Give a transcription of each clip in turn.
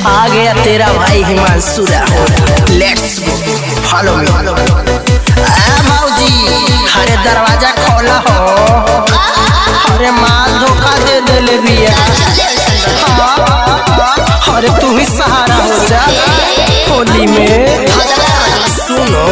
आ गया तेरा भाई Himanshu Rahul let's go follow me आ भाऊजी अरे दरवाजा खोला हो अरे माल धोखा दे देले बिया अरे तू ही सहारा हो जा होली में सुनो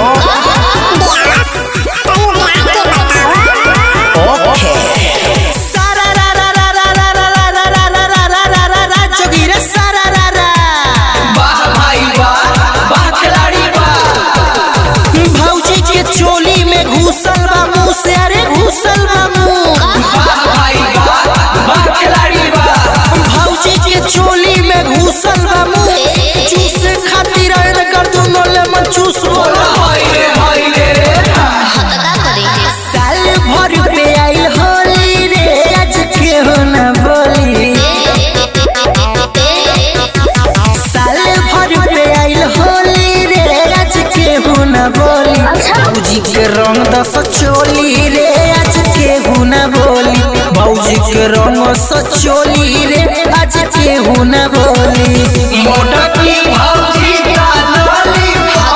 ओके सारा रा रा रा रा रा रा रा रा रा रा रा रा रा रा रा जोगी रे सारा रा रा वाह भाई वाह वाह खिलाड़ी वाह भौजी के चोली में घुसल बा मुंह से अरे घुसल बा मुंह वाह भाई वाह वाह खिलाड़ी वाह भौजी के चोली में घुसल बा मुंह चूसे खातिर अरे कर दुनो ले मन चूस बोला हाय रे हाय रे साल भर पे आई होली रे आज केहू ना बोली साल भर पे आई होली रे आज केहू ना बोली भौजी के रंग दस चोली रे आज केहू ना बोली भौजी के रंग दस चोली रे आज केहू ना बोली मोटा की भौजी का नाली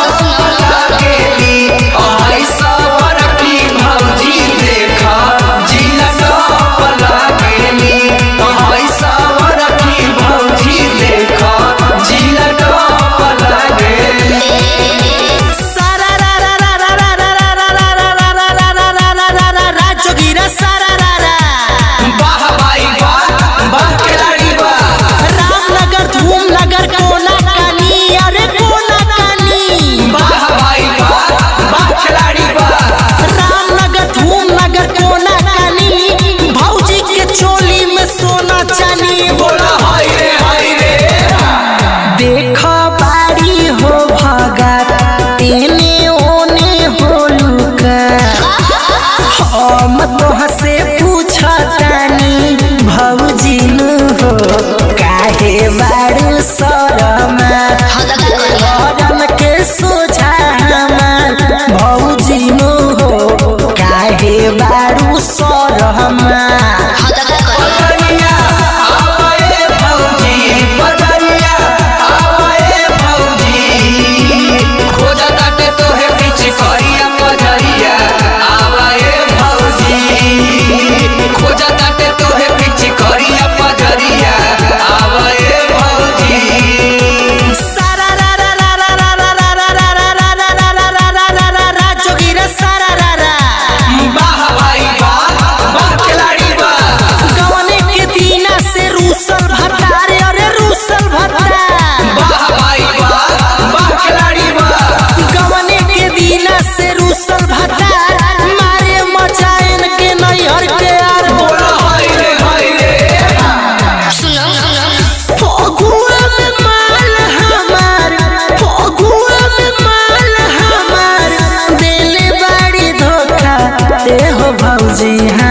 गेली आई सवर की भौजी देखा जिला टॉप लागेली आई सवर की भौजी देखा जिला टॉप लागेली सारा रा रा रा रा रा रा रा रा रा रा रा रा रा रा रा रा रा रा जोगीरा सारा रा रा वाह भाई वाह वाह खिलाड़ी वाह रामनगर धूमनगर कोना कानी अरे कोना कानी वाह भाई वाह वाह खिलाड़ी वाह रामनगर धूमनगर कोना कानी भौजी के चोली में सोना चानी बोला हाय रे हाय रे देख बाड़ी हो भगत एने ओने हो लुका हम तोह से पूछतानी भौजी नु हो काहे बारू शरमा गरम के सोझा हमार भौजी नु हो काहे बारू शरमा बदनिया आवाए भौजी बदनिया आवाए भौजी खोजा ताटे तोहे बीच करिया पजरिया आवाए भौजी खोजा ताटे तोहे बीच करिया पजरिया आवाए भौजी सारा रा रा रा रा रा रा रा रा रा रा रा रा रा रा रा रा रा रा जोगीरा सारा रा रा वाह भाई वाह वाह खिलाड़ी वाह गवने के दीना से रूसल भतार अरे रूसल भतार वाह भाई वाह वाह खिलाड़ी वाह गवने के दीना से रूसल भतार मारे मचायन के नैहर के आर बोला हाय रे हाय रे फगुआ में माल हमार फगुआ में माल हमार दिल बड़ी धोखा दे हो भौजी